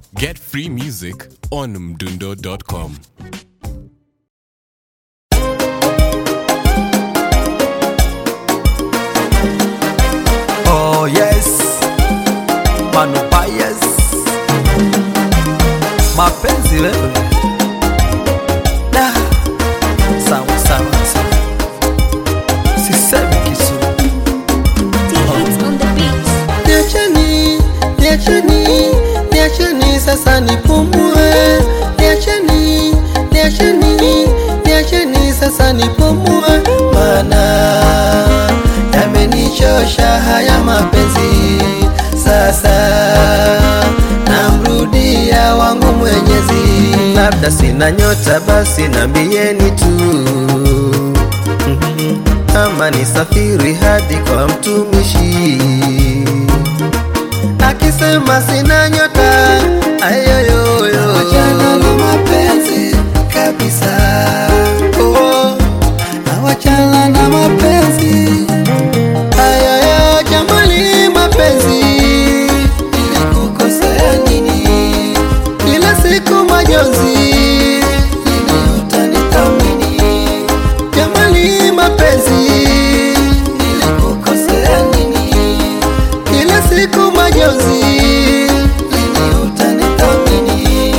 Get free music on mdundo.com. Oh yes, Manu Bias, mapenzi wewe da sawa sawa sawa, sisemi kitu Hits on the beat. Niacheni, niacheni, niacheni sasa nipumue. Niacheni, niacheni, niacheni sasa nipumue, maana yamenichosha haya mapenzi. Sasa namrudia wangu Mwenyezi, labda sina nyota, basi nambieni tu Mhm. ama nisafiri hadi kwa mtumishi akisema sina nyota ayoyoyo Wachana na mapenzi kabisa, oh, nawachana na mapenzi Ayaya, jamani, mapenzi nilikukosea nini? Kila siku majonzi, lini utanithamini? Jamani, mapenzi nilikukosea nini? Kila siku majonzi, lini utanithamini?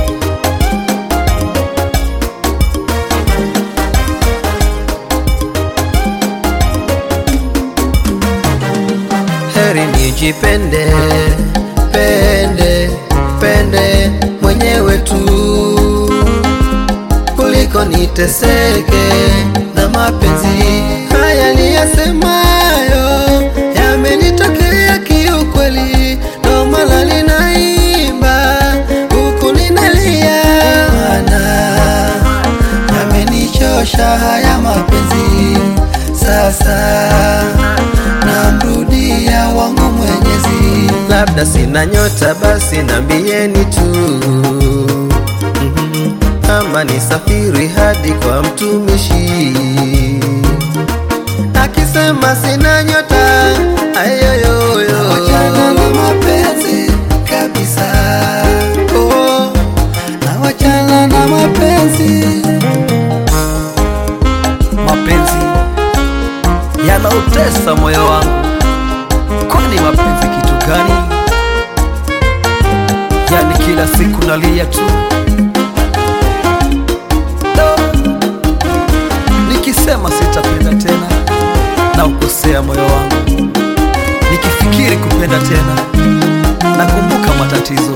heri nijipende pende pende mwenyewe tu kuliko niteseke na mapenzi haya niyasemayo yamenitokea kiukweli, ndo maana ninaimba huku ninalia, maana yamenichosha haya mapenzi. Sasa namrudia wangu Mwenyezi, labda sina nyota basi nambieni tu Mhm. ama nisafiri hadi kwa mtumishi akisema sina nyota ayoyoyo wachana na mapenzi kabisa, oh, nawachana na mapenzi mapenzi yanautesa moyo wangu kwani mapenzi kitu gani yani kila siku nalia tu Do. nikisema sitapenda tena na ukosea moyo wangu nikifikiri kupenda tena nakumbuka matatizo